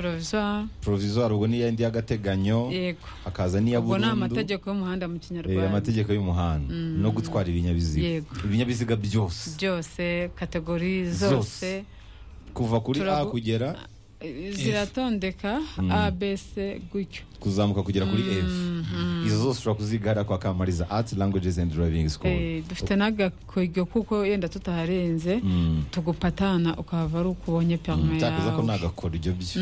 provisoire provisoire ubwo niyo indi y'agateganyo yego hakaza n'iya ubwo ni burundu amategeko y'umuhanda mu eh, kinyarwanda amategeko y'umuhanda no gutwara ibinyabiziga Yego. ibinyabiziga byose byose kategori Zose. zose kuva kuri a Turagu- kugera eh, ziratondeka abc gutyo kuzamuka kugera kuri f izo zose ushobora kuzigara kwa kamariza arts languages and driving school Eh, dufite n'agakwego kuko yenda tutaharenze Mm. tugupatana ukahava ari uko ubonye perime cyakoze ko yawe nagakora ibyo byo Eh,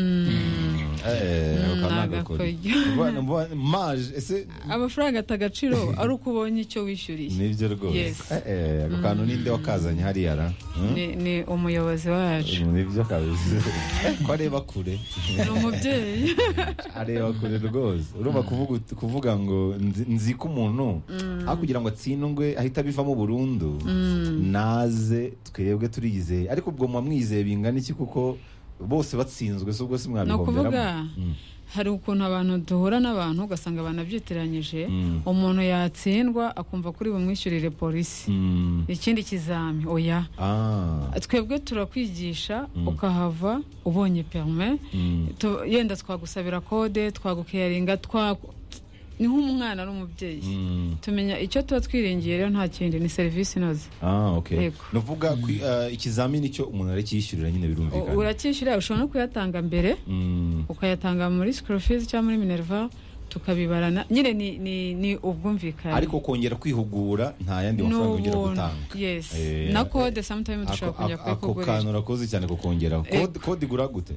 ukaba nagakora. nagakoryo. Bana- bana- maje ese amafaranga ata agaciro ari uko ubonye icyo wishyuriye nibyo rwose Yes. Eh, eh, ako kantu ninde wakazanye hariya ra Hmm? Ni- ni umuyobozi wacu nibyo kabisa ko areba kure ni umubyeyi areba kure rwose urumva kuvuga ut- kuvuga ngo nzi- nzi ko umuntu aho kugira ngo atsindwe ahita abivamo burundu naze twebwe turiyizeye ariko ubwo muba mwizeye bingana iki kuko bose batsinzwe si ubwo si ni ukuvuga mwabihoberamo Mm. hari ukuntu abantu duhura n'abantu ugasanga banabyitiranyije Mm. umuntu yatsindwa akumva kuri bumwishyurire polisi Mm. ikindi kizami oya Ah. twebwe turakwigisha ukahava ubonye perime Mm. Tu- yenda twagusabira kode twagukeyaringa twa ni nk'umwana n'umubyeyi Mm. tumenya icyo tuba twiringiye rero nta kindi ni serivisi inoze Ah, okay. Yego. ni ukuvuga ku- eh, ikizamini cyo umuntu aracyishyurira nyine U- birumvikana uracyishyura ushobora no kuyatanga mbere Mm. ukayatanga muri school fees cyangwa muri minerva tukabibarana nyine ni, ni, ni ubwumvikane ariko kongera kwihugura nta yandi Ni mafaranga yongera ubuntu. gutanga yes Eh, na eh, kode sometimes Ako- dushobora kujya ako- ako kantu kuyikugurira urakoze cyane kukongeraho Ego. Kode- kode igura gute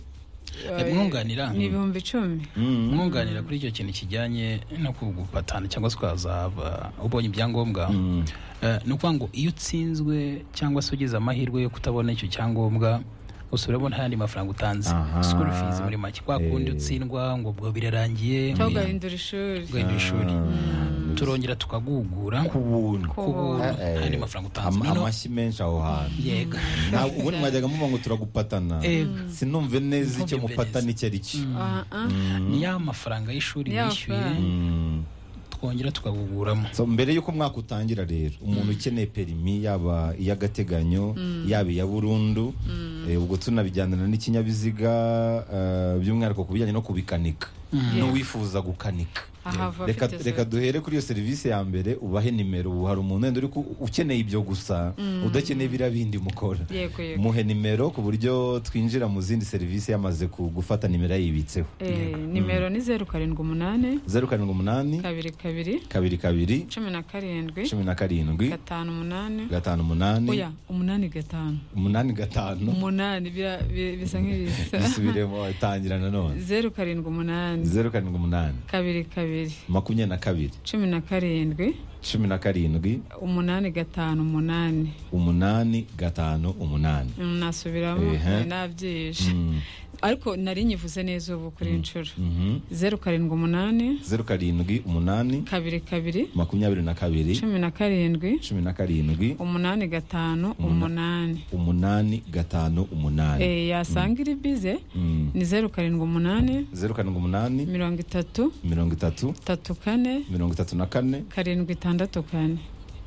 Eh, Mwunganira. ni ibihumbi icumi Mm. umwunganira kuri icyo kintu kijyanye no kugupatana cyangwa se ukazaba ubonye ibyangombwa Mm. Eh, ni ukuvuga ngo iyo utsinzwe cyangwa se ugize amahirwe yo kutabona icyo cyangombwa usubiramo nta yandi mafaranga utanze Aha. school fees muri make kwa Eh. kundi utsindwa ngo ubwo birarangiye cyangwa ugahindura ishuri ugahindura ishuri Ah. turongera tukagugura ku buntu Ku ku buntu buntu. Eh, eh. nta yandi mafaranga utanze Ama- noneho amashyi menshi aho hantu yega Nta- ubundi mwajyaga muvuga ngo turagupatana Ego. sinumve neza icyo Ntumve mupatana icyo ari cyo Ah, ah. ni ya mafaranga y'ishuri Ni ya wishyuye mafaranga. Mm. twongera tukaguguramo So, mbere y'uko umwaka utangira rero umuntu ukeneye perimi yaba iy'agateganyo yaba iya burundu eh, ubwo tunabijyanana n'ikinyabiziga eh, by'umwihariko ku bijyanye no kubikanika n'uwifuza gukanika Ahava reka afite reka duhere kuri iyo serivisi ya mbere ubahe nimero ubu hari umuntu wenda uri ku- ukeneye ibyo gusa udakeneye biriya bindi mukora yego yego muhe nimero ku buryo twinjira mu zindi serivisi yamaze ku- gufata nimero yayibitseho Eh, nimero ni zeru karindwi umunani zeru karindwi umunani kabiri kabiri kabiri kabiri cumi na karindwi cumi na karindwi gatanu umunani gatanu umunani oya umunani gatanu umunani gatanu umunani bira- bi- bisa nk'ibisa bisubiremo tangira nanone zeru karindwi umunani zeru karindwi umunani kabiri kabiri makumyabiri na kabiri cumi na karindwi cumi na karindwi umunani gatanu umunani umunani gatanu umunani Mm, nasubiramo Ehe. nabyishe Mm. ariko nari nyivuze neza ubu kuri inshuro Mhm. zeru karindwi umunani zeru karindwi umunani kabiri kabiri makumyabiri na kabiri cumi na karindwi cumi na karindwi umunani gatanu umunani umunani gatanu umunani Eh, yasanga iri bize Mm. ni zeru karindwi umunani zeru karindwi umunani mirongo itatu mirongo itatu tatu kane mirongo itatu na kane karindwi itandatu kane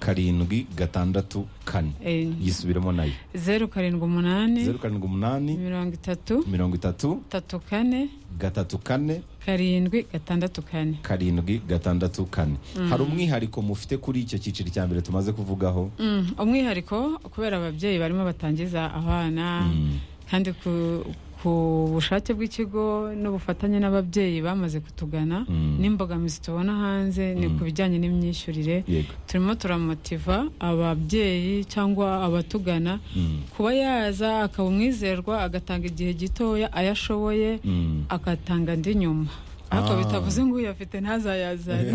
karindwi gatandatu kane Eh, yisubiremo nayo zeru karindwi umunani zeru karindwi umunani mirongo itatu mirongo itatu tatu kane gatatu kane karindwi gatandatu kane karindwi gatandatu kane hari umwihariko mufite kuri icyo cyiciro cya mbere tumaze kuvugaho Mm, umwihariko kubera ababyeyi barimo batangiza abana Mm. kandi ku, ku bushake bw'ikigo n'ubufatanye n'ababyeyi bamaze kutugana Mm. n'imbogamizi tubona hanze ni ku bijyanye n'imyishyurire yego turimo turamotiva ababyeyi cyangwa abatugana Mm. kuba yaza akaba umwizerwa agatanga igihe gitoya ayo ashoboye Mm. agatanga andi nyuma ariko Ah. bitavuze ngo uyafite ntazayazane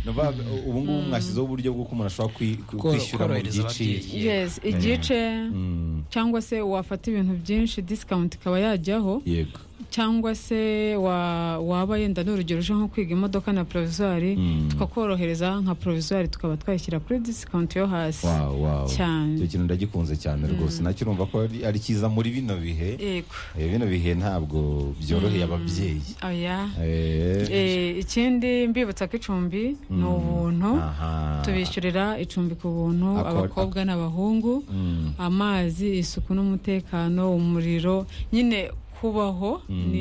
Ni ukuvuga, ubu ngubu mwashyizeho uburyo bw'uko umuntu ashobora kwi- kwi- Koro- kwishyura mu korohereza byiciro ababyeyi. yes igice Mm. cyangwa se wafata ibintu byinshi discount ikaba yajyaho yego cyangwa se wa- waba yenda n'urugero uje nko kwiga imodoka na provisoire Mm. tukakorohereza nka provisoire tukaba twayishyira kuri discount yo hasi Wow, wow. Cyane. icyo kintu ndagikunze cyane rwose nacyo urumva ko ari ari cyiza muri bino bihe yego Eh, bino bihe ntabwo byoroheye ababyeyi oya Eh, Eh, ikindi mbibutsa ko icumbi ni ubuntu aha. tubishyurira icumbi ku buntu Akor- abakobwa n'abahungu Mm. amazi isuku n'umutekano umuriro nyine kubaho ni